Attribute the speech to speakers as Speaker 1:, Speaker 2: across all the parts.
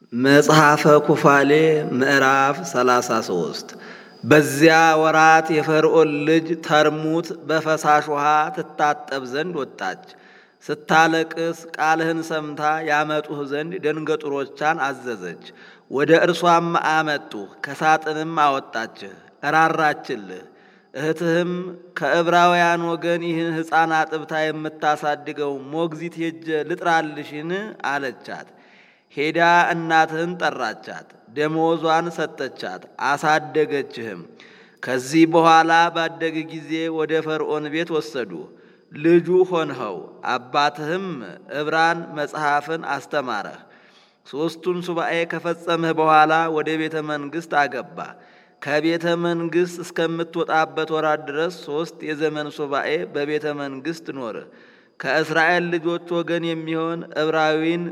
Speaker 1: መጽሐፈ ኩፋሌ ምዕራፍ 33 በዚያ ወራት የፈርዖን ልጅ ተርሙት በፈሳሽ ውሃ ትታጠብ ዘንድ ወጣች። ስታለቅስ ቃልህን ሰምታ ያመጡህ ዘንድ ደንገጡሮቿን አዘዘች። ወደ እርሷም አመጡህ፣ ከሳጥንም አወጣችህ፣ እራራችልህ። እህትህም ከዕብራውያን ወገን ይህን ሕፃን አጥብታ የምታሳድገው ሞግዚት ሄጀ ልጥራልሽን አለቻት። ሄዳ እናትህን ጠራቻት፣ ደመወዟን ሰጠቻት፣ አሳደገችህም። ከዚህ በኋላ ባደግ ጊዜ ወደ ፈርዖን ቤት ወሰዱ፣ ልጁ ሆንኸው። አባትህም ዕብራን መጽሐፍን አስተማረህ። ሦስቱን ሱባኤ ከፈጸምህ በኋላ ወደ ቤተ መንግሥት አገባ። ከቤተ መንግሥት እስከምትወጣበት ወራት ድረስ ሦስት የዘመን ሱባኤ በቤተ መንግሥት ኖርህ። ከእስራኤል ልጆች ወገን የሚሆን ዕብራዊን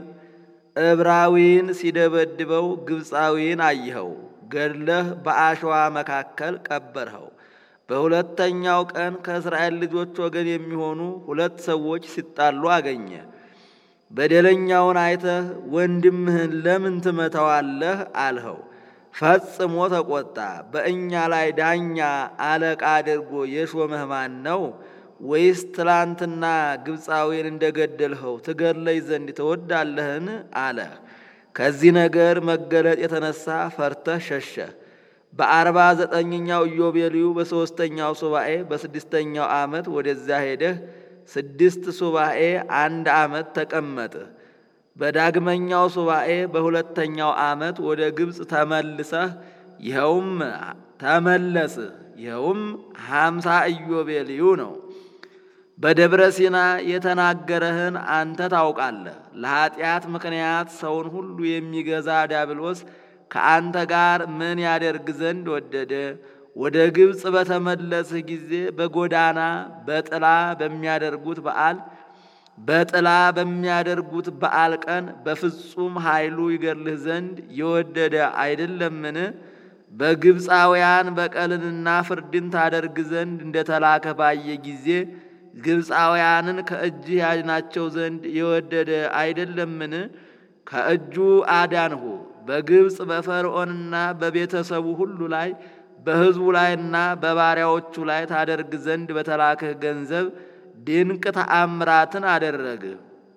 Speaker 1: ዕብራዊን ሲደበድበው ግብፃዊን አየኸው፣ ገድለህ በአሸዋ መካከል ቀበርኸው። በሁለተኛው ቀን ከእስራኤል ልጆች ወገን የሚሆኑ ሁለት ሰዎች ሲጣሉ አገኘ። በደለኛውን አይተህ ወንድምህን ለምን ትመታዋለህ? አልኸው። ፈጽሞ ተቆጣ። በእኛ ላይ ዳኛ አለቃ አድርጎ የሾመህ ማን ነው? ወይስ ትላንትና ግብፃዊን እንደገደልኸው ትገድለኝ ዘንድ ትወዳለህን? አለ። ከዚህ ነገር መገለጥ የተነሳ ፈርተህ ሸሸህ። በአርባ ዘጠኝኛው ኢዮቤልዩ በሦስተኛው ሱባኤ በስድስተኛው ዓመት ወደዚያ ሄደህ ስድስት ሱባኤ አንድ ዓመት ተቀመጥህ። በዳግመኛው ሱባኤ በሁለተኛው ዓመት ወደ ግብፅ ተመልሰህ ይኸውም ተመለስህ ይኸውም ሀምሳ ኢዮቤልዩ ነው። በደብረ ሲና የተናገረህን አንተ ታውቃለህ። ለኀጢአት ምክንያት ሰውን ሁሉ የሚገዛ ዲያብሎስ ከአንተ ጋር ምን ያደርግ ዘንድ ወደደ? ወደ ግብፅ በተመለስህ ጊዜ በጎዳና በጥላ በሚያደርጉት በዓል በጥላ በሚያደርጉት በዓል ቀን በፍጹም ኃይሉ ይገድልህ ዘንድ የወደደ አይደለምን? በግብፃውያን በቀልንና ፍርድን ታደርግ ዘንድ እንደተላከ ባየ ጊዜ ግብፃውያንን ከእጅህ ያድናቸው ዘንድ የወደደ አይደለምን? ከእጁ አዳንሁ። በግብፅ በፈርዖንና በቤተሰቡ ሁሉ ላይ በሕዝቡ ላይና በባሪያዎቹ ላይ ታደርግ ዘንድ በተላክህ ገንዘብ ድንቅ ተአምራትን አደረግህ።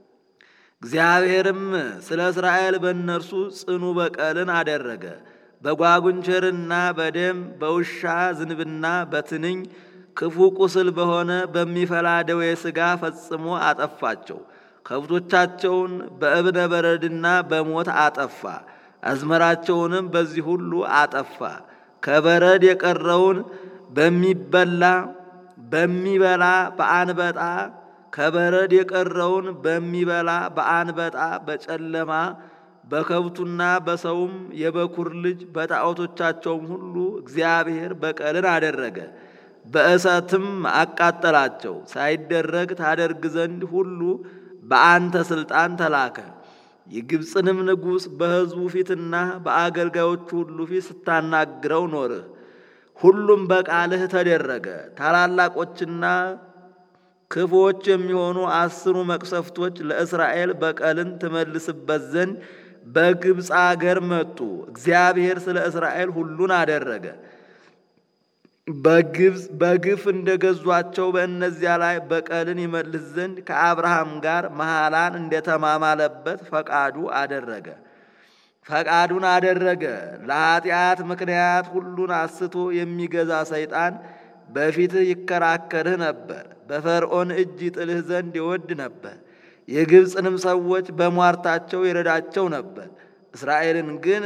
Speaker 1: እግዚአብሔርም ስለ እስራኤል በእነርሱ ጽኑ በቀልን አደረገ። በጓጉንቸርና በደም በውሻ ዝንብና በትንኝ ክፉ ቁስል በሆነ በሚፈላ ደዌ ሥጋ ፈጽሞ አጠፋቸው። ከብቶቻቸውን በእብነ በረድና በሞት አጠፋ። አዝመራቸውንም በዚህ ሁሉ አጠፋ። ከበረድ የቀረውን በሚበላ በሚበላ በአንበጣ ከበረድ የቀረውን በሚበላ በአንበጣ በጨለማ በከብቱና በሰውም የበኩር ልጅ በጣዖቶቻቸውም ሁሉ እግዚአብሔር በቀልን አደረገ። በእሳትም አቃጠላቸው። ሳይደረግ ታደርግ ዘንድ ሁሉ በአንተ ሥልጣን ተላከ። የግብፅንም ንጉሥ በሕዝቡ ፊትና በአገልጋዮቹ ሁሉ ፊት ስታናግረው ኖርህ። ሁሉም በቃልህ ተደረገ። ታላላቆችና ክፉዎች የሚሆኑ አስሩ መቅሰፍቶች ለእስራኤል በቀልን ትመልስበት ዘንድ በግብፅ አገር መጡ። እግዚአብሔር ስለ እስራኤል ሁሉን አደረገ። በግብፅ በግፍ እንደገዟቸው በእነዚያ ላይ በቀልን ይመልስ ዘንድ ከአብርሃም ጋር መሐላን እንደተማማለበት ፈቃዱ አደረገ ፈቃዱን አደረገ። ለኀጢአት ምክንያት ሁሉን አስቶ የሚገዛ ሰይጣን በፊትህ ይከራከርህ ነበር። በፈርዖን እጅ ይጥልህ ዘንድ ይወድ ነበር። የግብፅንም ሰዎች በሟርታቸው ይረዳቸው ነበር። እስራኤልን ግን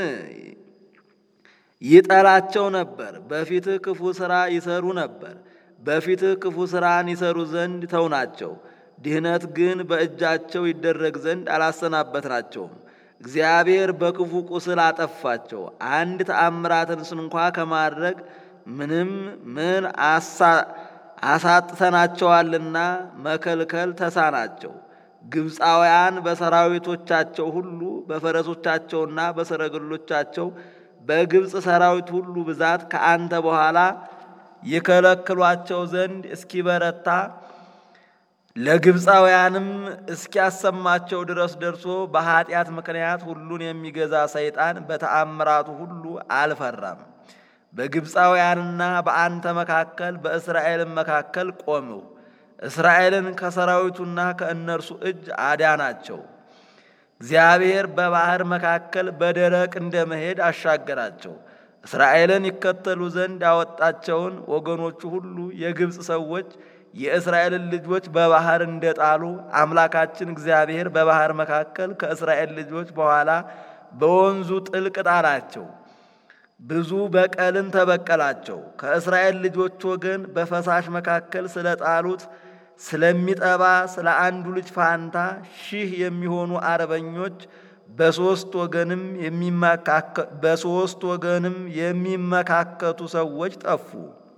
Speaker 1: ይጠላቸው ነበር። በፊትህ ክፉ ሥራ ይሰሩ ነበር። በፊትህ ክፉ ሥራን ይሰሩ ዘንድ ተውናቸው። ድህነት ግን በእጃቸው ይደረግ ዘንድ አላሰናበትናቸውም። እግዚአብሔር በክፉ ቁስል አጠፋቸው። አንድ ተአምራትን ስንኳ ከማድረግ ምንም ምን አሳጥተናቸዋልና መከልከል ተሳናቸው። ግብፃውያን በሰራዊቶቻቸው ሁሉ በፈረሶቻቸውና በሰረገሎቻቸው በግብፅ ሰራዊት ሁሉ ብዛት ከአንተ በኋላ የከለክሏቸው ዘንድ እስኪበረታ ለግብፃውያንም እስኪያሰማቸው ድረስ ደርሶ በኃጢአት ምክንያት ሁሉን የሚገዛ ሰይጣን በተአምራቱ ሁሉ አልፈራም። በግብፃውያንና በአንተ መካከል በእስራኤልም መካከል ቆምሁ። እስራኤልን ከሰራዊቱና ከእነርሱ እጅ አዳናቸው። እግዚአብሔር በባሕር መካከል በደረቅ እንደ መሄድ አሻገራቸው። እስራኤልን ይከተሉ ዘንድ ያወጣቸውን ወገኖቹ ሁሉ የግብፅ ሰዎች የእስራኤልን ልጆች በባሕር እንደጣሉ አምላካችን እግዚአብሔር በባሕር መካከል ከእስራኤል ልጆች በኋላ በወንዙ ጥልቅ ጣላቸው። ብዙ በቀልን ተበቀላቸው። ከእስራኤል ልጆች ወገን በፈሳሽ መካከል ስለጣሉት ስለሚጠባ ስለ አንዱ ልጅ ፋንታ ሺህ የሚሆኑ አርበኞች በሦስት ወገንም በሦስት ወገንም የሚመካከቱ ሰዎች ጠፉ።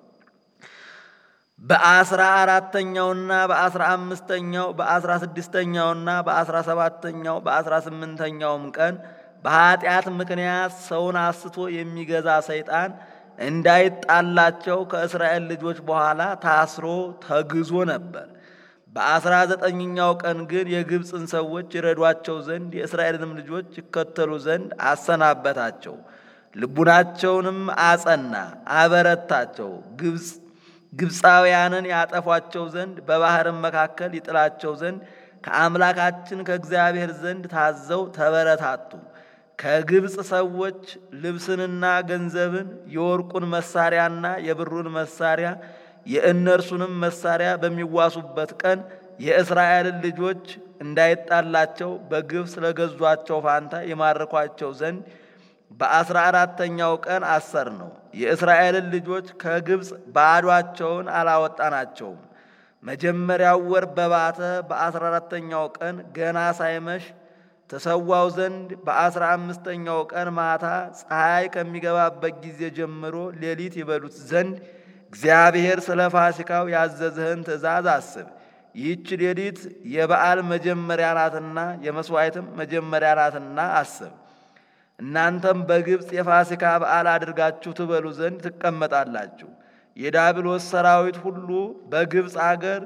Speaker 1: በአስራ አራተኛውና በአስራ አምስተኛው በአስራ ስድስተኛውና በአስራ ሰባተኛው በአስራ ስምንተኛውም ቀን በኃጢአት ምክንያት ሰውን አስቶ የሚገዛ ሰይጣን እንዳይጣላቸው ከእስራኤል ልጆች በኋላ ታስሮ ተግዞ ነበር። በአስራ ዘጠኝኛው ቀን ግን የግብፅን ሰዎች ይረዷቸው ዘንድ የእስራኤልንም ልጆች ይከተሉ ዘንድ አሰናበታቸው። ልቡናቸውንም አጸና፣ አበረታቸው። ግብፅ ግብፃውያንን ያጠፏቸው ዘንድ በባሕርም መካከል ይጥላቸው ዘንድ ከአምላካችን ከእግዚአብሔር ዘንድ ታዘው ተበረታቱ። ከግብፅ ሰዎች ልብስንና ገንዘብን የወርቁን መሳሪያና የብሩን መሳሪያ የእነርሱንም መሳሪያ በሚዋሱበት ቀን የእስራኤልን ልጆች እንዳይጣላቸው በግፍ ስለገዟቸው ፋንታ የማርኳቸው ዘንድ በአስራ አራተኛው ቀን አሰር ነው። የእስራኤልን ልጆች ከግብፅ ባዷቸውን አላወጣናቸውም። መጀመሪያው ወር በባተ በአስራ አራተኛው ቀን ገና ሳይመሽ ተሰዋው ዘንድ በአስራ አምስተኛው ቀን ማታ ፀሐይ ከሚገባበት ጊዜ ጀምሮ ሌሊት ይበሉት ዘንድ እግዚአብሔር ስለ ፋሲካው ያዘዝህን ትእዛዝ አስብ። ይህች ሌሊት የበዓል መጀመሪያ ናትና የመሥዋዕትም መጀመሪያ ናትና አስብ። እናንተም በግብፅ የፋሲካ በዓል አድርጋችሁ ትበሉ ዘንድ ትቀመጣላችሁ። የዳብሎስ ሰራዊት ሁሉ በግብፅ አገር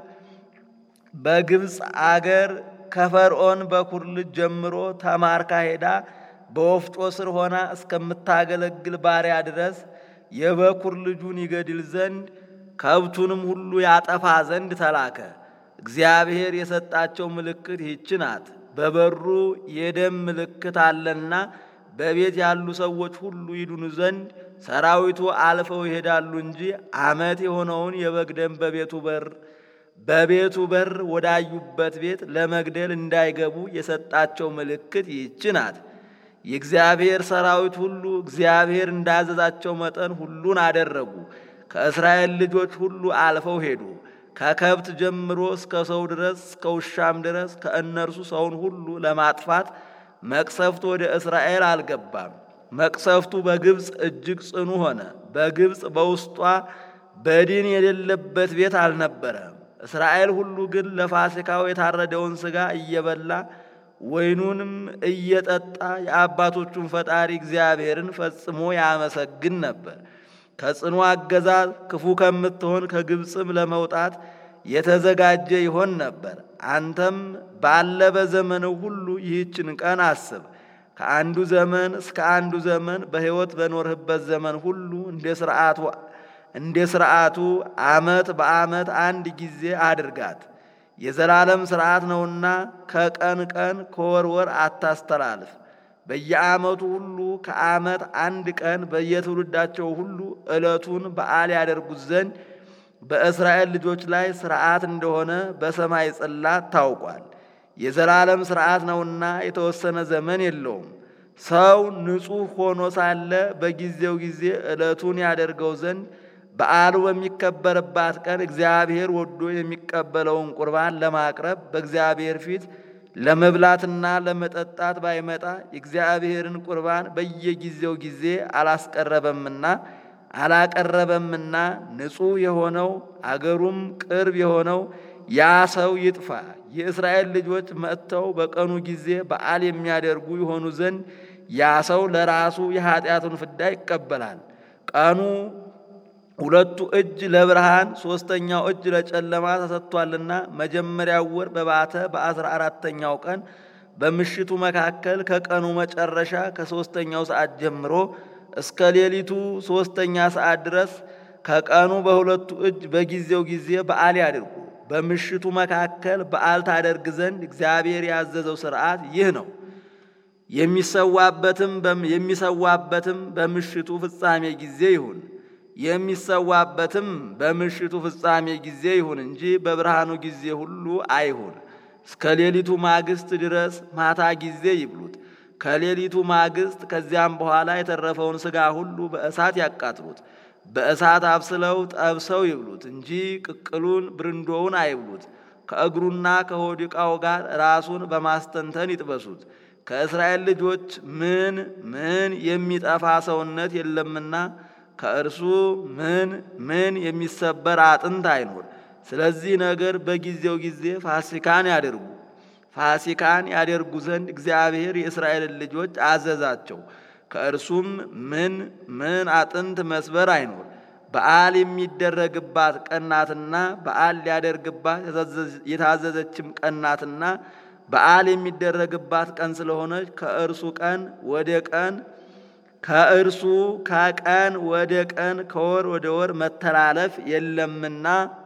Speaker 1: በግብፅ አገር ከፈርዖን በኩር ልጅ ጀምሮ ተማርካ ሄዳ በወፍጮ ስር ሆና እስከምታገለግል ባሪያ ድረስ የበኩር ልጁን ይገድል ዘንድ ከብቱንም ሁሉ ያጠፋ ዘንድ ተላከ። እግዚአብሔር የሰጣቸው ምልክት ይህች ናት። በበሩ የደም ምልክት አለና በቤት ያሉ ሰዎች ሁሉ ይድኑ ዘንድ ሰራዊቱ አልፈው ይሄዳሉ እንጂ ዓመት የሆነውን የበግ ደም በቤቱ በር በቤቱ በር ወዳዩበት ቤት ለመግደል እንዳይገቡ የሰጣቸው ምልክት ይህች ናት። የእግዚአብሔር ሰራዊት ሁሉ እግዚአብሔር እንዳዘዛቸው መጠን ሁሉን አደረጉ። ከእስራኤል ልጆች ሁሉ አልፈው ሄዱ። ከከብት ጀምሮ እስከ ሰው ድረስ እስከ ውሻም ድረስ ከእነርሱ ሰውን ሁሉ ለማጥፋት መቅሰፍቱ ወደ እስራኤል አልገባም። መቅሰፍቱ በግብፅ እጅግ ጽኑ ሆነ። በግብፅ በውስጧ በድን የሌለበት ቤት አልነበረም። እስራኤል ሁሉ ግን ለፋሲካው የታረደውን ሥጋ እየበላ ወይኑንም እየጠጣ የአባቶቹን ፈጣሪ እግዚአብሔርን ፈጽሞ ያመሰግን ነበር። ከጽኑ አገዛዝ ክፉ ከምትሆን ከግብፅም ለመውጣት የተዘጋጀ ይሆን ነበር። አንተም ባለ በዘመንህ ሁሉ ይህችን ቀን አስብ። ከአንዱ ዘመን እስከ አንዱ ዘመን በሕይወት በኖርህበት ዘመን ሁሉ እንደ ሥርዓቱ እንደ ሥርዓቱ ዓመት በዓመት አንድ ጊዜ አድርጋት። የዘላለም ሥርዓት ነውና ከቀን ቀን ከወር ወር አታስተላልፍ። በየዓመቱ ሁሉ ከዓመት አንድ ቀን በየትውልዳቸው ሁሉ ዕለቱን በዓል ያደርጉት ዘንድ በእስራኤል ልጆች ላይ ሥርዓት እንደሆነ በሰማይ ጽላት ታውቋል። የዘላለም ሥርዓት ነውና የተወሰነ ዘመን የለውም። ሰው ንጹሕ ሆኖ ሳለ በጊዜው ጊዜ ዕለቱን ያደርገው ዘንድ በዓሉ በሚከበርባት ቀን እግዚአብሔር ወዶ የሚቀበለውን ቁርባን ለማቅረብ በእግዚአብሔር ፊት ለመብላትና ለመጠጣት ባይመጣ የእግዚአብሔርን ቁርባን በየጊዜው ጊዜ አላስቀረበምና አላቀረበምና ንጹሕ የሆነው አገሩም ቅርብ የሆነው ያ ሰው ይጥፋ። የእስራኤል ልጆች መጥተው በቀኑ ጊዜ በዓል የሚያደርጉ የሆኑ ዘንድ ያ ሰው ለራሱ የኃጢአቱን ፍዳ ይቀበላል። ቀኑ ሁለቱ እጅ ለብርሃን ሦስተኛው እጅ ለጨለማ ተሰጥቷልና መጀመሪያው ወር በባተ በአስራ አራተኛው ቀን በምሽቱ መካከል ከቀኑ መጨረሻ ከሦስተኛው ሰዓት ጀምሮ እስከ ሌሊቱ ሦስተኛ ሰዓት ድረስ ከቀኑ በሁለቱ እጅ በጊዜው ጊዜ በዓል ያድርጉ። በምሽቱ መካከል በዓል ታደርግ ዘንድ እግዚአብሔር ያዘዘው ሥርዓት ይህ ነው። የሚሰዋበትም የሚሰዋበትም በምሽቱ ፍጻሜ ጊዜ ይሁን የሚሰዋበትም በምሽቱ ፍጻሜ ጊዜ ይሁን እንጂ በብርሃኑ ጊዜ ሁሉ አይሁን። እስከ ሌሊቱ ማግስት ድረስ ማታ ጊዜ ይብሉት። ከሌሊቱ ማግስት ከዚያም በኋላ የተረፈውን ሥጋ ሁሉ በእሳት ያቃጥሉት። በእሳት አብስለው ጠብሰው ይብሉት እንጂ ቅቅሉን ብርንዶውን አይብሉት። ከእግሩና ከሆድ ዕቃው ጋር ራሱን በማስተንተን ይጥበሱት። ከእስራኤል ልጆች ምን ምን የሚጠፋ ሰውነት የለምና ከእርሱ ምን ምን የሚሰበር አጥንት አይኖር። ስለዚህ ነገር በጊዜው ጊዜ ፋሲካን ያደርጉ ፋሲካን ያደርጉ ዘንድ እግዚአብሔር የእስራኤልን ልጆች አዘዛቸው። ከእርሱም ምን ምን አጥንት መስበር አይኖር። በዓል የሚደረግባት ቀናትና በዓል ሊያደርግባት የታዘዘችም ቀናትና በዓል የሚደረግባት ቀን ስለሆነች ከእርሱ ቀን ወደ ቀን ከእርሱ ከቀን ወደ ቀን ከወር ወደ ወር መተላለፍ የለምና